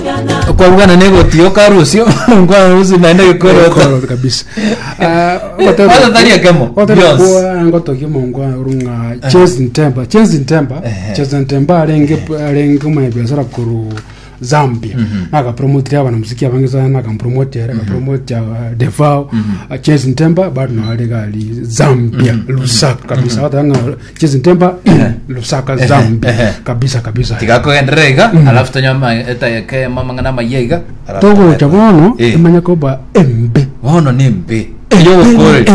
kwa bwana nego tio karusio kwa rusi naenda gikoro Koro kabisa Kwanza ndani ya kemo, Beyonce. kwa ngoto kimo ngwa runga Chase Ntemba Chase Ntemba Ehe. Chase Ntemba arenge arenge mu biashara kuru Zambia naka promote abana muziki abangiza naka promote naka promote Devao Chase Ntemba bado no ali gali Zambia Lusaka kabisa watanga Chase Ntemba Lusaka Zambia Ehe. kabisa kabisa tikakogendera iga alafu tonyama etayeke mamang'ana mayeiga togo chabono Eh. imanya koba embe bono ni mbi yo gukore